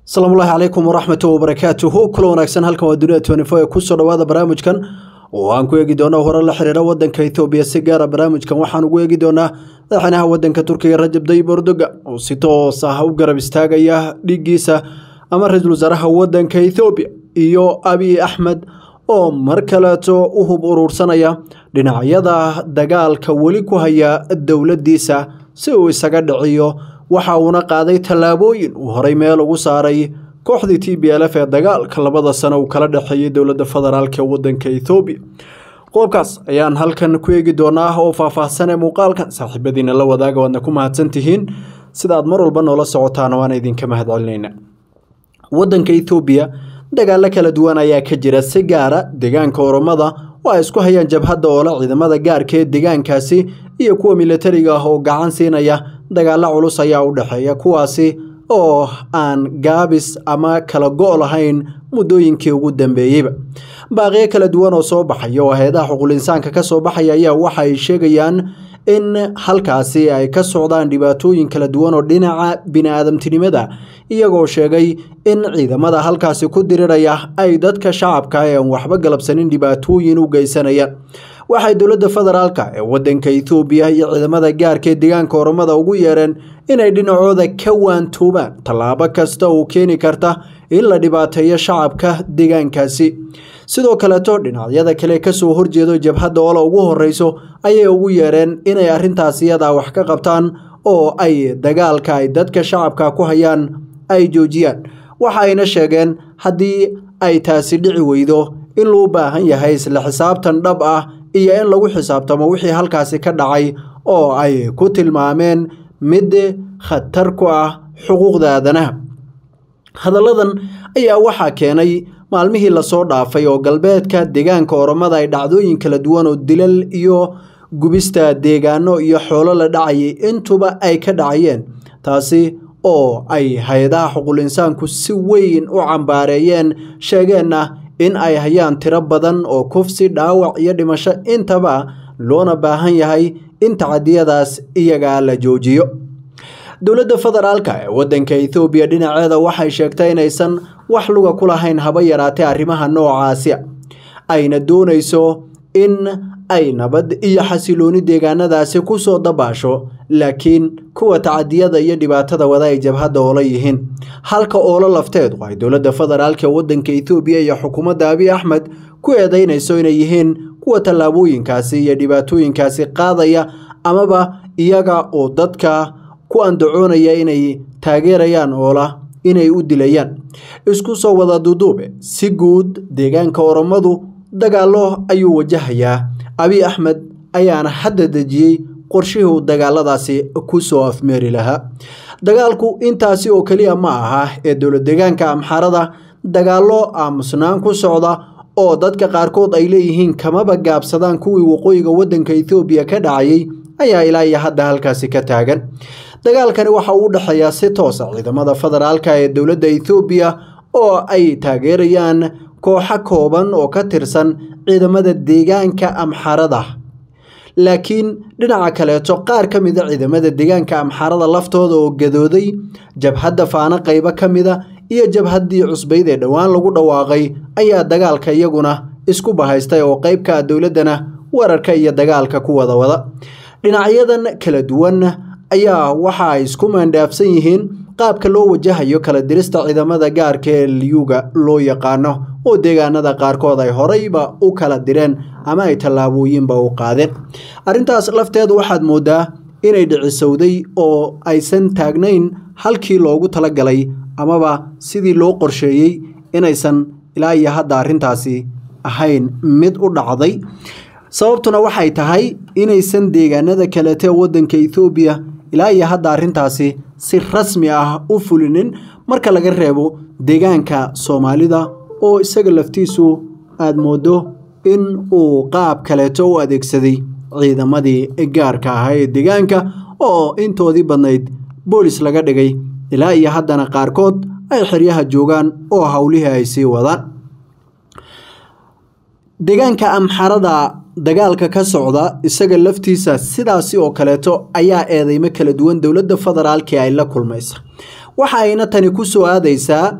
asalaamullaahi calaykum waraxmatu wabarakaatuhu kula wanaagsan halkan waa dunida twenty-four ee kusoo dhawaada barnaamijkan oo aan ku eegi doono hore la xiriira wadanka ethoobiya si gaara barnaamijkan waxaan ugu eegi doonaa madaxweynaha wadanka turkiga rajab tayyib erdogan oo si toos ah u garab istaagaya dhiiggiisa ama ra-iisul wasaaraha wadanka ethoobiya iyo abiy axmed oo mar kaleeto u hub uruursanaya dhinacyada dagaalka weli ku haya dowladdiisa si uu isaga dhiciyo waxa uuna qaaday tallaabooyin uu horay meel ugu saaray kooxdii t b l f ee dagaalka labada sano uu kala dhexeeyey dowladda federaalk ee wadanka ethoobiya qodobkaas ayaan halkan ku eegi doonaa oo faahfaahsan ee muuqaalkan saaxiibadiina la wadaaga waadna ku mahadsan tihiin sida aad mar walba noola socotaan waana idinka mahad celinayna wadanka ethoobiya dagaalo kala duwan ayaa ka jira si gaara deegaanka oromada oo ay isku hayaan jabhadda oola ciidamada gaarka ee deegaankaasi iyo kuwa militariga ah oo gacan siinaya dagaalo culus ayaa u dhexeeya kuwaasi oo aan gaabis ama kala go' lahayn muddooyinkii ugu dambeeyeyba baaqiyo kala duwan oo soo baxaya oo hay-adaha xuqulinsaanka ka soo baxaya ayaa waxa ay sheegayaan in halkaasi ay ka socdaan dhibaatooyin kala duwan oo dhinaca bini-aadamtinimada iyagoo sheegay in ciidamada halkaasi ku diriraya ay dadka shacabka ee aan waxba galabsanin dhibaatooyin u geysanayaan waxay dowladda federaalk ee wadanka ethoobiya iyo ciidamada gaarka ee deegaanka oromada ugu yeereen inay dhinacooda ka waantoobaan tallaabo kasta oo keeni karta in la dhibaateeyo shacabka deegaankaasi sidoo kaleeto dhinacyada kale kasoo horjeedo jabhadda oola ugu horeyso ayay ugu yeereen inay arrintaas iyadaa wax ka qabtaan oo ay dagaalka ay dadka shacabka ku hayaan ay joojiyaan waxa ayna sheegeen haddii ay taasi dhici weydo in loo baahan yahay isla xisaabtan dhab ah iyo in lagu xisaabtamo wixii halkaasi ka dhacay oo ay ku tilmaameen mid khatar ku ah xuquuqda aadanaha hadalladan ayaa waxaa keenay maalmihii lasoo dhaafay oo galbeedka deegaanka oromada ay dhacdooyin kala duwan oo dilal iyo gubista deegaano iyo xoolo la dhacayay intuba ay ka dhacayeen taasi oo ay hay-adaha xuqulinsaanku si weyn u cambaareeyeen sheegeenna in ay hayaan tiro badan oo kufsi dhaawac iyo dhimasho intaba loona baahan yahay in tacadiyadaas iyagaa la joojiyo dowladda federaalk ee wadanka ethoobiya dhinaceeda waxay sheegtay inaysan wax luga ku lahayn haba yaraatee arrimaha noocaasi ayna doonayso in ay nabad iyo xasilooni deegaanadaasi kusoo dabaasho laakiin kuwa tacadiyada iyo dhibaatada wada ay jabhadda oola yihiin halka oolo lafteedu ay dowladda federaalk ee wadanka ethoobiya iyo xukuumadda abiy axmed ku eedeynayso inay yihiin kuwa tallaabooyinkaasi iyo dhibaatooyinkaasi qaadaya amaba iyaga oo dadka ku andacoonaya inay taageerayaan oola inay u dilayaan isku soo wada duduube si guud deegaanka oromadu dagaallo ayuu wajahayaa abiy axmed ayaana hadda dejiyey qorshihii uu dagaaladaasi ku soo afmeeri lahaa dagaalku intaasi oo keliya ma aha ee dowlad deegaanka amxaarada dagaallo aamusnaan ku socda oo dadka qaarkood ay leeyihiin kamaba gaabsadaan kuwii waqooyiga wadanka ethoobiya ka dhacayay ayaa ilaa iyo hadda halkaasi ka taagan dagaalkani waxa uu u dhexeeyaa si toosa ciidamada federaalk ee dowladda ethoobiya oo ay taageerayaan kooxo kooban oo ka tirsan ciidamada deegaanka amxarada laakiin dhinaca kaleeto qaar ka mida ciidamada deegaanka amxarada laftooda oo gadooday jabhadda faano qaybo ka mida iyo jabhaddii cusbayd ee dhowaan lagu dhawaaqay ayaa dagaalka iyaguna isku bahaystay oo qeybka ah dowladdana wararka iyo dagaalka ku wada wada dhinacyadan kala duwan ayaa waxa ay isku maandhaafsan yihiin qaabka loo wajahayo kala dirista ciidamada gaarka ee liyuga loo yaqaano oo deegaanada qaarkood ay horeyba u kala direen ama ay tallaabooyinba u qaadeen arrintaas lafteedu waxaad moodaa inay dhicisowday oo aysan taagnayn halkii loogu talagalay amaba sidii loo qorsheeyey inaysan ilaa iyo hadda arrintaasi ahayn mid u dhacday sababtuna waxay tahay inaysan deegaanada kaleete wadanka ethoobiya ilaa iyo hadda arrintaasi si rasmi ah u fulinin marka laga reebo deegaanka soomaalida oo isaga laftiisu aada moodo in uu qaab kaleeto u adeegsaday ciidamadii gaarka ahaa ee deegaanka oo intoodii badnayd boolis laga dhigay ilaa iyo haddana qaarkood ay xeryaha joogaan oo howlihii ay sii wadaan deegaanka amxarada dagaalka ka socda isaga laftiisa sidaasi oo kaleeto ayaa eedeymo kala duwan dowladda federaalk ay la kulmaysa waxa ayna tani ku soo aadaysaa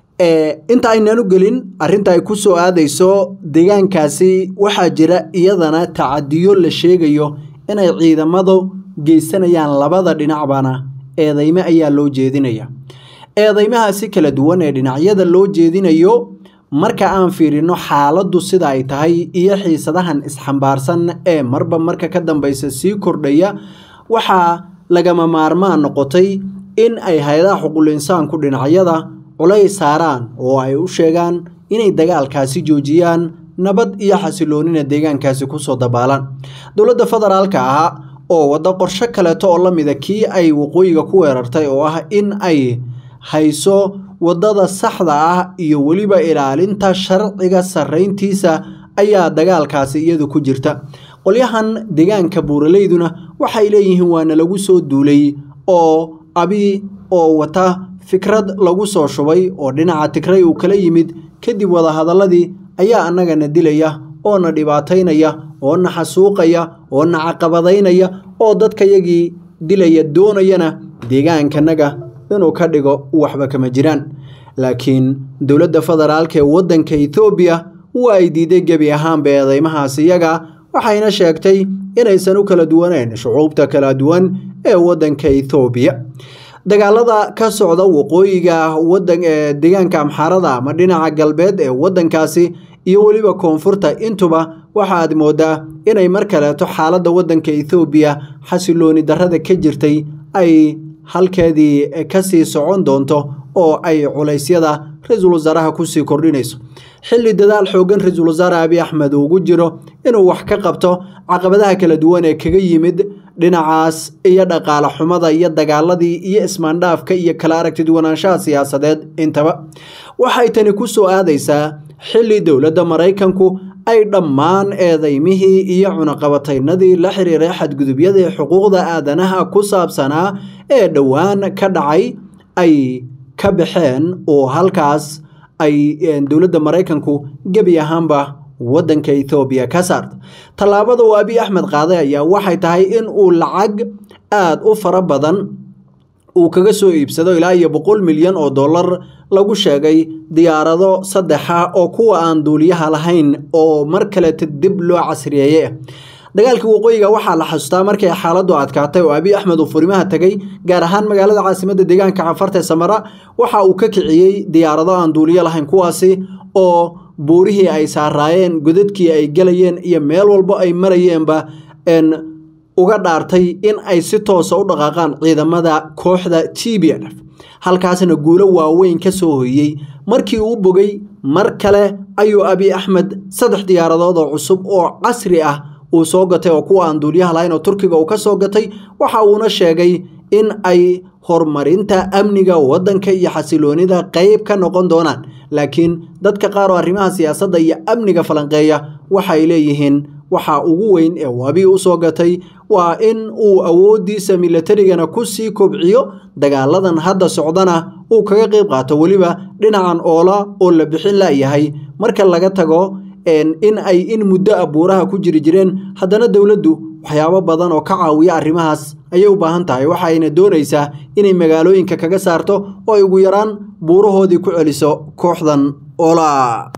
inta aynan u gelin arrinta ay ku soo aadayso deegaankaasi waxaa jira iyadana tacadiyo la sheegayo inay ciidamadu geysanayaan labada dhinacbana eedeyme ayaa loo jeedinaya eedeymahaasi kala duwan ee dhinacyada loo jeedinayo marka aan fiirino xaaladdu sida ay tahay iyo xiisadahan isxambaarsan ee marba marka ka dambeysa sii kordhaya waxaa lagama maarmaan noqotay in ay hay-adaha xuquul insaanku dhinacyada culays saaraan oo ay u sheegaan inay dagaalkaasi joojiyaan nabad iyo xasiloonina deegaankaasi kusoo dabaalaan dowladda federaalka ah oo waddo qorsho kaleeto oo la mida kii ay waqooyiga ku weerartay oo ah in ay hayso waddada saxda ah iyo weliba ilaalinta sharciga sarrayntiisa ayaa dagaalkaasi iyadu ku jirta qolyahan deegaanka buuraleyduna waxay leeyihiin waana lagu soo duulay oo abi oo wata fikrad lagu soo shubay oo dhinaca tigray uu kala yimid kadib wadahadaladii ayaa annagana dilaya oo na dhibaataynaya oo na xasuuqaya oo na caqabadaynaya oo dadkayagii dilaya doonayana deegaankanaga inuu ka dhigo waxba kama jiraan laakiin dowladda federaalka ee waddanka ethoobiya waa ay diiday gebi ahaanba eedeymahaas iyaga waxayna sheegtay inaysan u kala duwaneyn shucuubta kala duwan ee waddanka ethoobiya dagaalada ka socda waqooyiga wadan ee deegaanka amxaarada ama dhinaca galbeed ee waddankaasi iyo weliba koonfurta intuba waxaad moodaa inay mar kaleeto xaaladda waddanka ethoobiya xasilooni darrada ka jirtay ay halkeedii kasii socon doonto oo ay culaysyada ra-iisul wasaaraha kusii kordhinayso xilli dadaal xoogan ra-iisul wasaare abi axmed ugu jiro inuu wax ka qabto caqabadaha kala duwan ee kaga yimid dhinacaas iyo dhaqaale xumada iyo dagaaladii iyo ismaandhaafka iyo kala aragti duwanaanshaha siyaasadeed intaba waxay tani ku soo aadaysaa xilli dowladda maraykanku ay dhammaan eedeymihii iyo cunaqabataynadii la xiriiray xadgudubyadii xuquuqda aadanaha ku saabsanaa ee dhowaan ka dhacay ay ka baxeen oo halkaas ay dowladda maraykanku gebi ahaanba waddanka ethoobiya ka saarta tallaabada uu abiy axmed qaaday ayaa waxay tahay in uu lacag aada u fara badan uu kaga soo iibsado ilaa iyo boqol milyan oo dollar lagu sheegay diyaarado saddexa oo kuwa aan duuliyaha lahayn oo mar kaleta dib loo casriyeeye ah dagaalkii waqooyiga waxaa la xasuustaa markay xaaladdu adkaatay oo abiy axmed uu furimaha tegay gaar ahaan magaalada caasimadda deegaanka cafarta samara waxa uu ka kiciyey diyaarado aan duuliyo lahayn kuwaasi oo buurihii ay saaraayeen godadkii ay gelayeen iyo meel walbo ay marayeenba uga dhaartay in ay si toosa u dhaqaaqaan ciidamada kooxda t b n f halkaasna guulo waaweyn ka soo hoyey markii uu bogay mar kale ayuu abiy axmed saddex diyaaradood oo cusub oo casri ah uu soo gatay oo kuwa aan duuliyaha lahayn oo turkiga uu ka soo gatay waxa uuna sheegay in ay horumarinta amniga waddanka iyo xasiloonida qeyb ka noqon doonaan laakiin dadka qaar oo arrimaha siyaasadda iyo amniga falanqeeya waxay leeyihiin waxa ugu weyn ee wabi u soo gatay waa in uu awooddiisa milatarigana ku sii kobciyo dagaaladan hadda socdana uu kaga qeyb qaato weliba dhinacan oola oo la bixin layahay marka laga tago in ay in muddo a buuraha ku jiri jireen haddana dowladdu waxyaabo badan oo ka caawiya arrimahaas ayay u baahan tahay waxayna doonaysaa inay magaalooyinka kaga saarto oo ay ugu yaraan buurahoodii ku celiso kooxdan oola